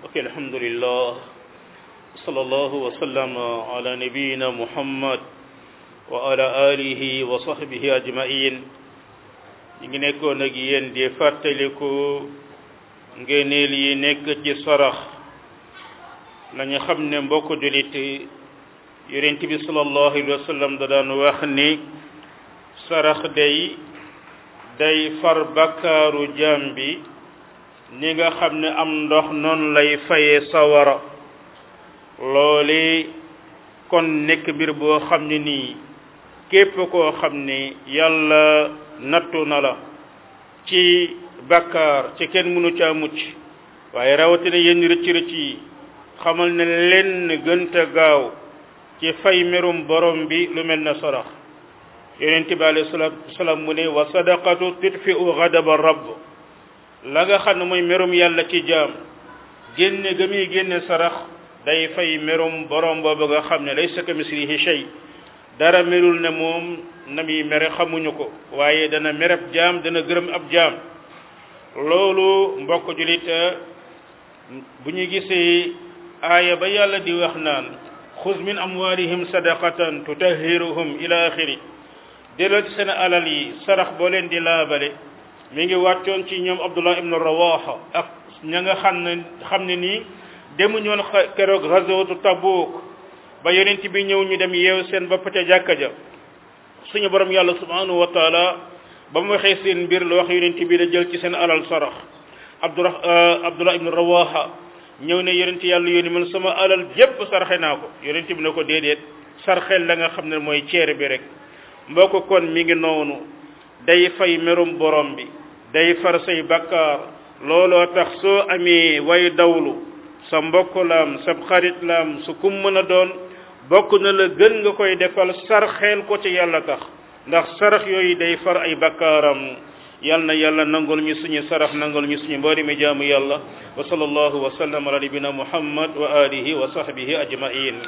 ok alhamdulillah sallallahu wa sallam ala nabiyina muhammad wa ala alihi wa sahbihi ajmain ñi ngi nekkoon ak yéen di fàttaliku ngeeneel yi nekk ci sarax nañu xam ne mbokk julit yonent bi sallallahu alayhi wa sallam da daan wax ni sarax day day far bakkaaru jaam bi ni nga xam ne am ndox noonu lay faye sawara loole kon nekk mbir boo xam ne nii képp koo xam ne yàlla nattu na la ci bakkaar ci kenn mënu caa mucc waaye rawatina yenn rëcc rëcc yi xamal ne lenn gënta gaaw ci fay merum borom bi lu mel ne sarax yonent bi alayhi salaatu wasalaam mu ne wa sadaqatu tudfi'u ghadaba rabb la nga xam ne mooy merum yàlla ci jaam génne ga muy génne sarax day fay merum borom boobu nga xam ne laysa kamislihi shay dara merul ne moom na muy mere xamuñu ko waaye dana mereb jaam dana gërëm ab jaam loolu mbokk julit bu ñu gisee aaya ba yàlla di wax naan xuz min amwalihim sadaqatan tutahhiruhum ila axiri delloo ci seen alal yi sarax boo leen di laabale mi ngi wàccoon ci ñoom abdullah ibnu rawaha ak ña nga xam ne xam ne nii demuñoon keroog ghazwatu tabuk ba yonent bi ñëw ñu dem yeew seen bopp ca jàkka ja suñu borom yàlla subhanahu wa taala ba mu waxee seen mbir la wax yonent bi la jël ci seen alal sarax abdullah abdullah ibnu rawaha ñëw ne yonent yàlla yónni man sama alal jépp sarxe naa ko yonent bi ne ko déedéet sarxel la nga xam ne mooy ceere bi rek mbokk kon mi ngi noonu day fay merum borom bi day far say bakkaar looloo tax soo amee way dawlu sa mbokk laam sa xarit laam su kum mën a doon bokk na la gën nga koy defal sarxeel ko ci yàlla tax ndax sarax yooyu day far ay bakkaaram yal na yàlla nangul ñu suñu sarax nangul ñu suñu mboori mi jaamu yàlla wa sallallahu wa sallam ala nabina muhammad wa alihi wa sahbihi ajmain